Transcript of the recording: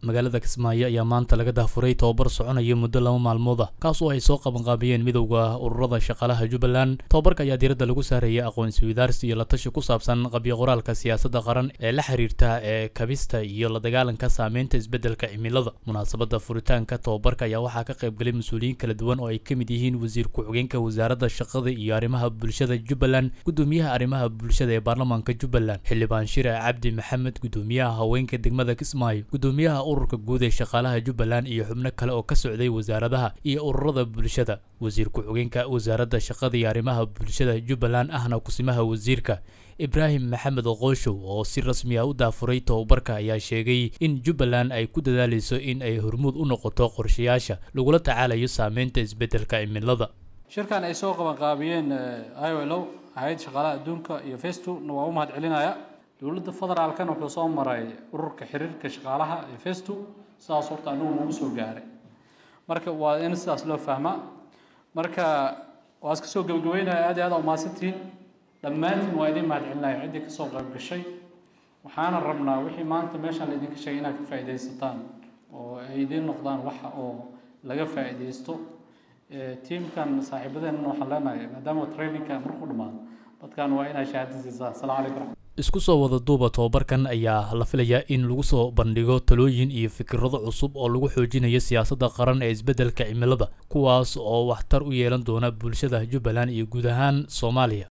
magaalada kismaayo ayaa maanta laga dahfuray tobabar soconaya muddo laba maalmood ah kaas oo ay soo qabanqaabiyeen midowda ururada shaqaalaha jubbaland tobabarka ayaa diiradda lagu saaraya aqoonsi wadaarsi iyo la tashi ku saabsan qabyo qoraalka siyaasadda qaran ee la xiriirta ee kabista iyo la dagaalanka saameynta isbeddelka cimilada munaasabadda furitaanka tobabarka ayaa waxaa ka qaybgalay mas-uuliyiin kala duwan oo ay ka mid yihiin wasiir ku-xigeenka wasaaradda shaqada iyo arrimaha bulshada jubbaland gudoomiyaha arrimaha bulshada ee baarlamaanka jubbaland xildhibaan shire cabdi maxamed gudoomiyaha haweenka degmada kismaayo gudoomiyaha ururka guud ee shaqaalaha jubbaland iyo xubno kale oo ka socday wasaaradaha iyo ururada bulshada wasiir ku-xigeenka wasaaradda shaqada iyo arrimaha bulshada jubbaland ahna kusimaha wasiirka ibraahim maxamed qooshow oo si rasmi ah u daafuray tobabarka ayaa sheegay in jubbaland ay ku dadaaleyso in ay hormuud u noqoto qorshayaasha lagula tacaalayo saameynta isbeddelka cimilada shirkan ay soo qabanqaabiyeen ilo hay-adda shaqaalaha adduunka iyo festo-na waa u mahad celinaya dowladda federaalkana wuxuu soo maray ururka xiriirka shaqaalaha ee festo sidaas horta anigu nagu soo gaaray marka waa in sidaas loo fahmaa marka waa iska soo gabagabeynaya aad iyo aad umahadsantihiin dhammaantiin waa idin mahad celinaya ciddii kasoo qayb gashay waxaana rabnaa wixii maanta meeshaan laydinka sheegay inaad ka faa'iidaysataan oo ay idiin noqdaan waxa oo laga faa'iidaysto tiimkan saaxiibadeenna waxaan leenahay maadaama trainingka markuu dhamaado dadkan waa inaa shahaada siisaa asalaamu calaykum isku soo wada duuba tobabarkan ayaa la filayaa in lagu soo bandhigo talooyin iyo fikirado cusub oo lagu xoojinayo siyaasadda qaran ee isbeddelka cimilada kuwaas oo waxtar u yeelan doona bulshada jubbaland iyo guud ahaan soomaaliya